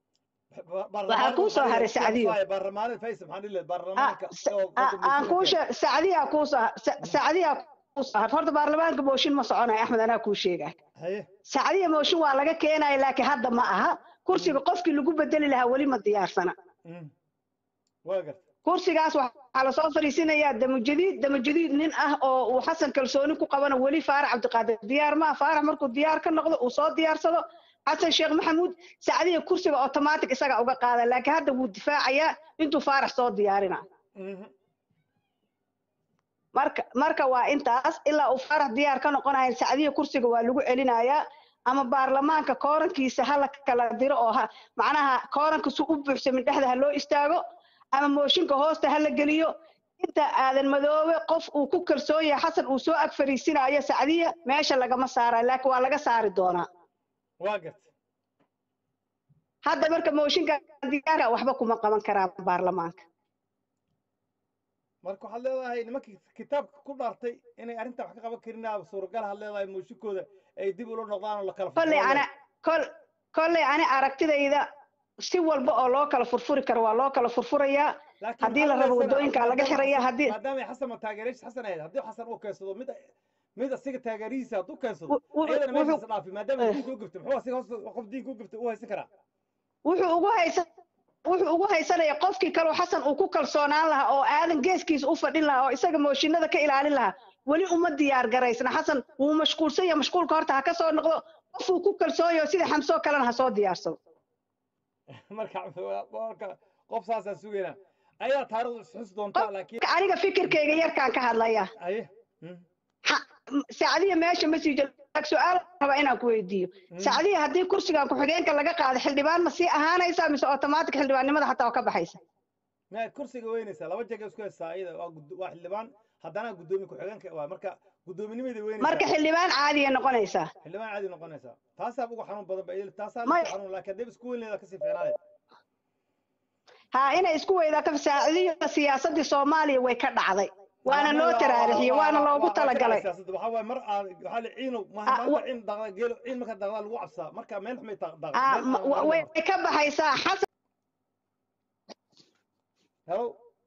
Ba- waxaa kuu soo haray sacdiyo baarlamaanada faa'isa maxaan dhihi lahayd Ah, baarlamaanka sa- oo ah, qodobka aan kuu mas-uulka sheeg sacdiyaa kuu soo sa- sacdiyaa kuu soo har horta baarlamaanka mooshin ma soconayo axmed anaa kuu sheegay haye sacdiya mooshin waa laga keenaya laakiin hadda ma aha kursiga qofkii lagu bedeli lahaa weli ma diyaarsana Mhm. waa garta kursigaas waxaa lasoo fariisinayaa damujadiid damujadiid nin ah oo uu xasan kalsooni ku qabana weli faarax cabdiqaadir diyaar ma ah faarax markuu diyaar ka noqdo uu soo diyaarsado xasan sheekh maxamuud sacdiya kursiga automatic isaga uga qaada laakiin hadda wuu difaacayaa intuu faarax soo diyaarina Mhm. marka marka waa intaas ilaa uu faarax diyaar ka noqonayo sacdiya kursiga waa lagu celinayaa ama baarlamaanka koorankiisa hala kala diro oo ha macnaha kooranka su u buuxsamin dhexda ha loo istaago ama mooshinka hoosta ha la geliyo inta aadan madoobe qof uu ku kalsoon yahay xasan uu soo ag fariisinayo sacdiya meesha lagama saarayo laakiin waa laga saari doonaa waa garta hadda marka mooshinka diyaarka waxba kuma qaban karaan baarlamaanka marka waxaad leedahay nimankii kitaabka ku dhaartay inay arrintaa wax ka qaban karin suuragal had leedahay muushikooda ay dib ula noqdaan oo la kala kolley furfuro ana kol kolley ani aragtidayda si walba oo loo kala furfuri karo waa loo kala furfurayaa laakiin haddii la maxaa rabo uleysana wadooyinkaa laga maadaama xiraya xasan haddii maadaama ay xasan ma taageeraysa xasan ahayd haddii xasan uu keensado mid mid asiga taageerihiisa hadduu keensado wu- wu- iyadana wuxuu meeshaas dhaafi maadaama eh, diinka u gubtay muxuu asiga hoos qof diinka u gubtay u haysan karaa wuxuu ugu haysan wuxuu ugu haysanaya qofkii kaloo xasan uu ku kalsoonaan lahaa oo aadan geeskiisa u fadhin lahaa oo isaga mooshinada ka ilaalin lahaa weli uma diyaar garaysna xasan wuu mashquulsan yahay mashquulka horta ha ka soo noqdo qofuu ku kalsoon yaho sida xamsoo kalena ha soo diyaarsado marka marka qof saasaan sugaynaa ayadaa taariikhdu isxus doontaa laakiin Marka aniga fikirkayga yarkaan ka hadlaya aye mm, Ha- m- saacadiya meesha ma sii jiro su-aal raba inaan ku weydiiyo mm. saacadiya haddii kursigan ku-xigeenka laga qaado xildhibaan ma sii ahaanaysa mise automatic xildhibaannimada xataa waa ka baxaysa ma kursiga weynaysaa laba jeeg isku haysaa iyada waa gud- waa xildhibaan haddana guddoomiye ku-xigeenka waa marka guddoominimada weynaysaa marka xildhibaan caadiya noqonaysaa xildhibaan caadi noqonaysaa taasaa ugu xanuun badan ba iyada taasaa may ugu xanuun laakiin haddii isku weyn leedaa kasii fiicnaanay ha inay isku weydaa ka saacadiya siyaasadii soomaaliya way ka dhacday waana loo taraarixiyey waana loogu talagalay siyaasadda waxaa waaye mar aad waxaa la ciinow ma Ah, maanta wa- ciin daqda geelo ciin marka daqdaa lagu cabsaa marka meel xumay daqda Ah, meel ma- xumay wa- lagu way marto ka baxaysaa xasan hello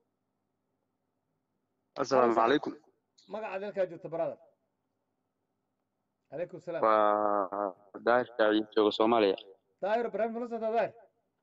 asalaamu Halo, calaykum magaca dalkaa joogta brother calaykum salaam waa daahir shaaciye jooga soomaaliya daahir barnaamij la socdaa daahir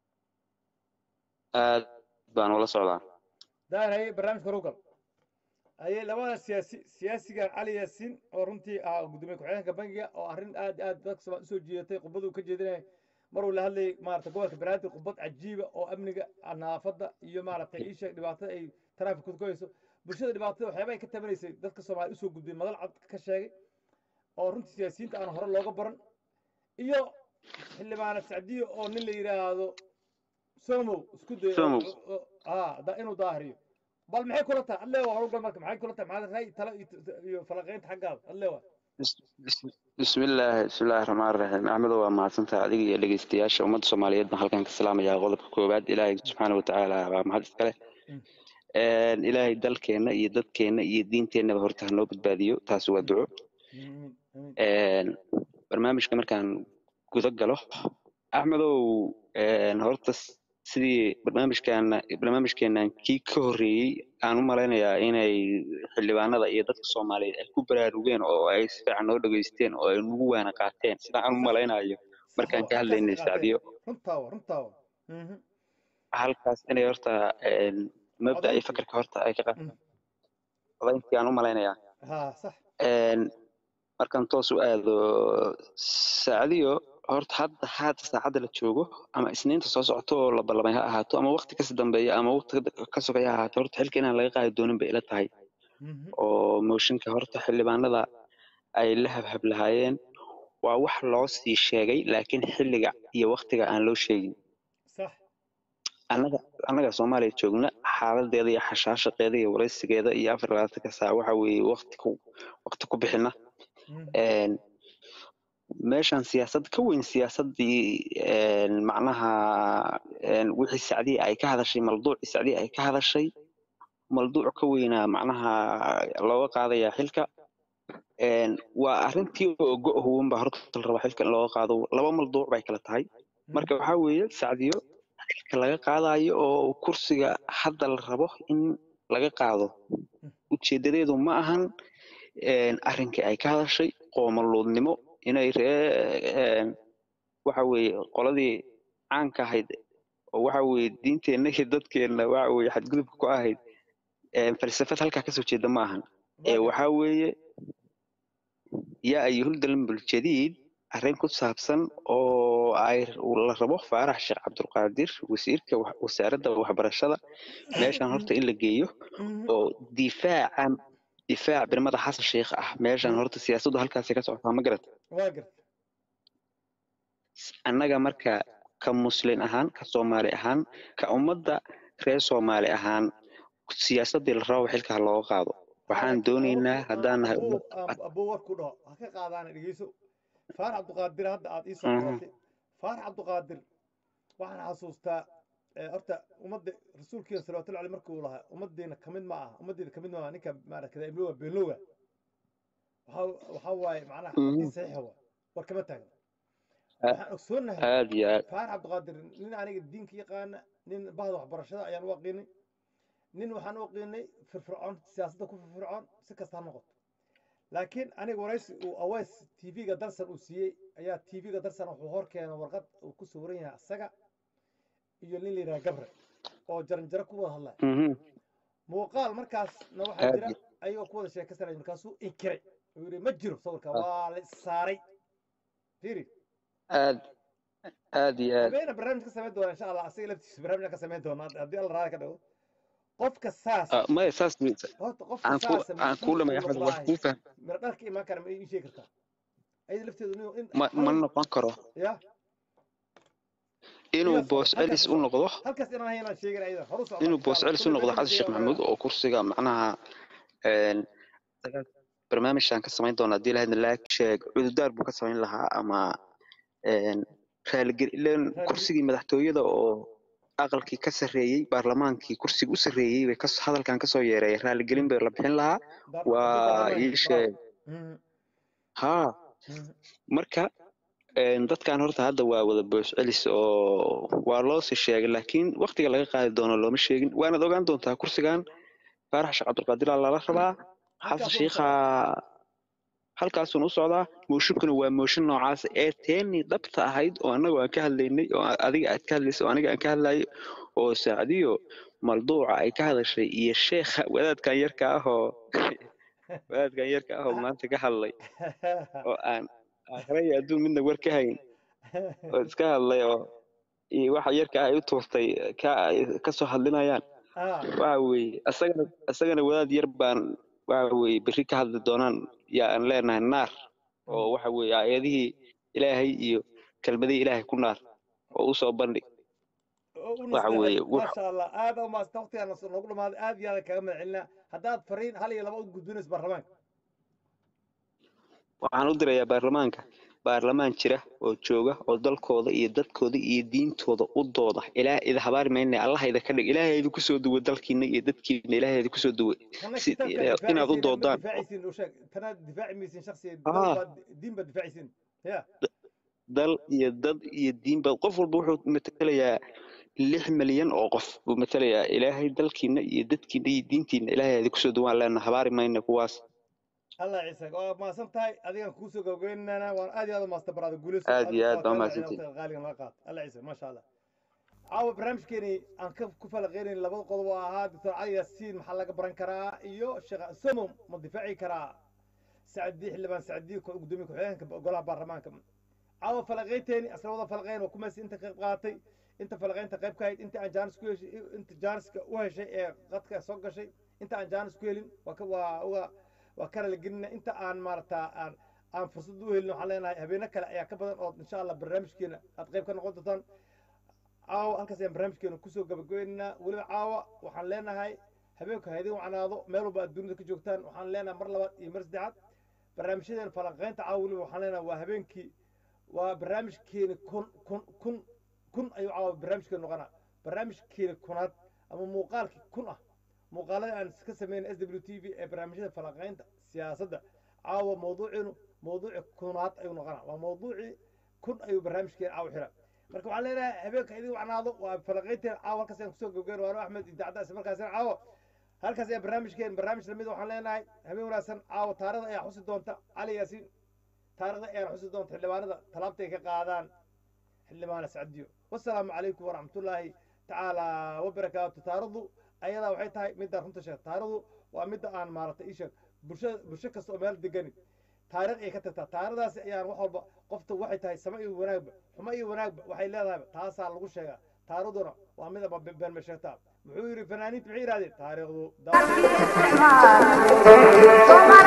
aad baan ula socdaa daahir haye barnaamijka rugal haye labada siyaasi siyaasigan cali yaasiin oo runtii ah gudoomiye ku-xigeenka bangiga oo arrin aad aad dadka Soomaali usoo jiidatay khudbadu ka jeedinaya mar uu la hadlayay maarata gobolka banaadir khudbad cajiiba oo amniga nadaafadda iyo maaragtay ii sheeg dhibaatada ay taraafikadu ku hayso bulshada dhibaatada waxyaaba ay ka tabanaysay dadka soomaali usoo gudbay madal cad ka sheegay oo runtii siyaasiyiinta aan hore looga baran iyo xildhibaanad sacdiyo oo nin la yidhaahdo somow isku dayo Somow. ah da- inuu daahiriyo bal maxay kula tahay adleewa howlgal marka maxay kula tahay maxaad ra'yi talo iyo iyo falaqaynta xaggaada adleewa bismillaahi bismillaahi raxmaan raxiim axmedo waa mahadsantahay adiga iyo dhegeystayaasha ummadda soomaaliyeed baan halkan ka salaamayaa qodobka koowaad ilaahay subxaana watacaala waa mahad iskale Mm. ilaahay dalkeenna iyo dadkeenna iyo diinteennaba horta hanoo badbaadiyo taasi waa duco amiin amiin Een, barnaamijka markaan guda galo axmedow een, horta s- sidii barnaamijkan barnaamijkeenan kii ka horreeyey aan u malaynayaa inay xildhibaanada iyo dadka soomaaliyeed ay ku baraarugeen oo ay si fiican noo dhegeysteen oo ay nagu waana qaateen sida aan u malaynayo markaan ka hadlaynay sacdiyo runtaawa runtaawa Mhm. halkaas inay horta een, mabda iyo Codayntii. fakarka horta ay ka Mm. qaateen codayntii aan u malaynayaa ha sax Een, markaan toos u aado saacadiyo horta hadda hadda saacadda la joogo ama isniinta soo socoto oo la ballamay ha ahaato ama waqti kasi dambeeya ama waqti ka sugaya ha ahaato horta xilka inaan laga qaadi doonin bay ila tahay Mhm. oo mooshinka horta xildhibaanada ay la habhab lahaayeen waa wax loo sii sheegay laakiin xilliga iyo waqtiga aan loo sheegin sax annaga annaga soomaaliya joogna xaaladeeda iyo xashaashaqeeda iyo waraysigeeda iyo afar iyo labaatanka saac waxa weeye waqti ku waqti ku bixina Mhm. een meeshan siyaasad ka weyn siyaasadii een macnaha een wixii sacdii ay ka hadashay malduucii sacdii ay ka hadashay malduuc ka weynaa macnaha looga qaadayaa xilka een waa arrintii oo go-huwanba horta la raba xilka in looga qaado laba malduuc bay kala tahay marka waxaa weeye sacdiyo xilka laga qaadayo oo kursiga hadda la rabo in laga qaado ujeedadeedu ma ahan een arrinkii ay ka hadashay qoomaluudnimo inay ree een waxa weeye qoladii caanka ahayd oo waxa weeye diinteenna iyo dadkeenna waxa weeye xadgudubka ku ahayd een falsafad halkaa kasoo jeeda ma ahan ee waxaa weeye yaa ayuhul dalmbul jadiid arrin ku saabsan oo ay la rabo faarax sheekh cabdulqaadir wasiirka wax- wasaaradda waxbarashada meeshan horta in la geeyo Mhm. oo difaaca difaac birmada xasan sheekh ah meeshan horta siyaasaddu halkaasay ka socotaa ma garata waa garta annaga marka ka muslin ahaan ka soomaali ahaan ka ummadda reer soomaali ahaan siyaasaddii la rabo xilka ha looga qaado waxaan doonaynaa haddaan nahay ummad abuu warku dhaho ha ka qaadaana dhegeyso faarax cabdiqaadir hadda aad ii soo Mhm. qoratay faarax cabdiqaadir waxaan xasuustaa eh, horta ummadda rasuulkiina salawatullahi aleyh markuu lahaa ummaddeena kamid ma aha ummaddeena kamid ma aha ninka maaragtay iblowa beenloga waxaa waxaa waaye macnaha Mhm. xadiis saxiixa waa war kama taagna waxaan ogsoonahay aad iyo aad faar cabdiqaadir nin aniga diinka yaqaana nin bahda waxbarashada ayaan u aqiinay nin waxaan u aqiinay firfircoon siyaasadda ku firfircoon si kasta ha noqoto laakiin aniga waraysi uu aweys tv-ga darsan uu siiyey ayaa tv-ga darsan wuxuu hor keenay warqad uu ku sawiran yahay asaga iyo nin la yidhaha gabre oo jaranjaro ku wada hadlaya Mhm. muuqaal markaasna waxaa aad jira iyo ayagoo ku wada sheekaysanaya markaasuu inkiray uu yidhi ma jiro sawirka waa la saaray fiiri aad aad iyo aad habeena barnaamij ka samayn doona insha allah asaga laftiisa barnaamij ka samayn doona haddii alla raali ka dhago qofka saas Ah, maya saas horta qofka aan ku saasa aan kuu mas-uul lamay uu axmed wax noqdaahay kuu fahm mira dharka imaan kara ma ii sheegi kartaa ayada lafteedu nin in ma ma hal noqon karo ya inuu iga soco boos halkaas celis u u soco noqdo halkaas inaan haynaan sheegin ayada horu socda inuu insha boos allah celis u kulli noqdo barnaamij xasan sheekh ayaa maxamuud oo kursiga macnaha een barnaamijkan ka samayn doona haddii lahaydna laag sheeg cududaar buu ka samayn lahaa ama een raaligel ileen raaligel kursigii madaxtooyada oo aqalkii ka sarreeyey baarlamaankii kursiga u sarreeyey bay kas hadalkan kasoo yeereeyay raaligelin bay la bixin lahaa Baar- haddii waa baarlamaanka ii bravo sheeg Mhm, haa mhm. marka een dadkan horta hadda waa wada boos celis oo waa loo sii sheegay laakiin waqtiga laga qaadi doono looma sheegin waanaad ogaan doontaa kursigan faarax sheekh cabdulqaadir aa lala rabaa xasan halkaasuu u shiikha socdaa halkaasuun u socdaa mooshinkuna waa mooshin noocaas ee teenii dhabta ahayd oo annagu aan ka hadlaynay oo adiga aad ka hadlaysay oo aniga aan ka hadlayay oo saacdiyo malduuca ay ka hadashay iyo sheekha wadaadkan yarka ah oo wadaadkan yarka ah oo maanta ka hadlay oo aan aakhira iyo adduun midna war ka hayn oo iska hadlay oo iyo waxa yarka ah ay u tuurtay ka ay kasoo hadlinayaan ah waxa weeye asagana asagana wadaad yar baan waxa weeye berri ka hadli doonaan yaa aan leenahay naar oo mhm. waxa weeye aayadihii ilaahay iyo kelmadihii ilaahay ku naar oo u soo bandhig oo u waxa nasteexay weeye wax maasha allah aad u maasta waqtigaan noogu dhamaaday aad iyo aad kaga mahad celinaa haddaad fariin hal iyo laba u gudbinayso baarlamaanka waxaan u dirayaa baarlamaanka baarlamaan jira oo jooga oo dalkooda iyo dadkooda iyo diintooda u dooda ilaah ida habaari mayna allah ida ka dhig ilaahay idinku soo duwe dalkiina iyo dadkiina ilaahay idinku soo duwe kana si kitaabkaa inaad u difaacaysiin ma doodaan difaacaysiin u sheeg tanaad difaaci maysiin shaksiya dal haa baad diin baad difaacaysiin ya dal iyo dad iyo diinba qof walba wuxuu matelayaa lix milyan oo qof buu matelayaa ilaahay dalkiina iyo dadkiina iyo diintiina ilaahay idinku soo duwaan leena habaari mayna kuwaas allah ciise waa mahadsan tahay adigan kuusoo gabagabeynana waan aad iyo aad u maasta baraada guuleyso aad iyo adiga aad waa baa kaa mahadcelin mahadsantihin waqtiga qaaligan laga qaato allah ciise maasha allah caawa barnaamijkeeni aan ka ku falaqeynayn labada qodob oo ahaa doctor cali yaasiin maxaa laga baran karaa iyo sheekh somo ma difaaci karaa sacdii xildhibaan sacdii gudoomiye ku-xigeenka golaha baarlamaanka caawa falaqeynteeni asla wada falaqeyn waa kumaas inta qayb qaadatay inta falaqeynta qayb ka hayd inta aan jaanis ku heshay inta jaaniska u heshay ee qadka soo gashay inta aan jaanis ku helin waa ka waa uga waa ka raligelina inta aan maaragtaa aan aan fursad u helin waxaan leenahay habeeno kale ayaa ka badan oo insha allah barnaamijkeena aad qayb ka noqon doontaan caawa halkaas ayaan barnaamijkeena kusoo gabagabaynaynaa weliba caawa waxaan leenahay habeenku ha idin wacnaado meel walba aad dunida ka joogtaan waxaan leenahay mar labaad iyo mar saddexaad barnaamijyadeena falanqeynta caawa weliba waxaan leenahay waa habeenkii waa barnaamijkeeni kun kun kun kun ayuu caawa barnaamijkeena noqonaa barnaamijkeeni kunaad ama muuqaalkii kun ah muuqaalada aan ka sameyn s w t v ee barnaamijyada falanqeynta siyaasadda caawa mawduuciinu mawduuci kunaad ayuu noqonaa waa mawduucii kun ayuu barnaamijkeena caawa xiraa marka waxaan leenahay habeenka idin wacnaado waa falanqeynteena caawa halkaas ayaan kusoo gabagayn waano axmed idaacadda isla markaasina caawa halkaas ayaa barnaamijkeen barnaamij lamid waxaan leenahay habeen wanaagsan caawa taarikhda ayaa xusi doonta cali yaasiin taarikhda ayaa xusi doonta xildhibaanada talaabtay ka qaadaan xildhibaana sacdiyo wasalaamu calaykum waraxmatullaahi tacaala wabarakaatu taarikhdu ayadaa waxay tahay midda runta sheeg taarikhdu waa midda aan maaragtay ii sheeg bulsha bulsho kasta oo meel deganin taarikh ay ka tagtaa taarikhdaasi ayaan wax walba qofta waxay tahay sama iyo wanaagba xumo iyo wanaagba waxay leedahayba taasaa lagu sheegaa taarikhduna waa mid aba been ma sheegtaa muxuu yidhi fanaaniintu maxay yidhahdeen taariikhdu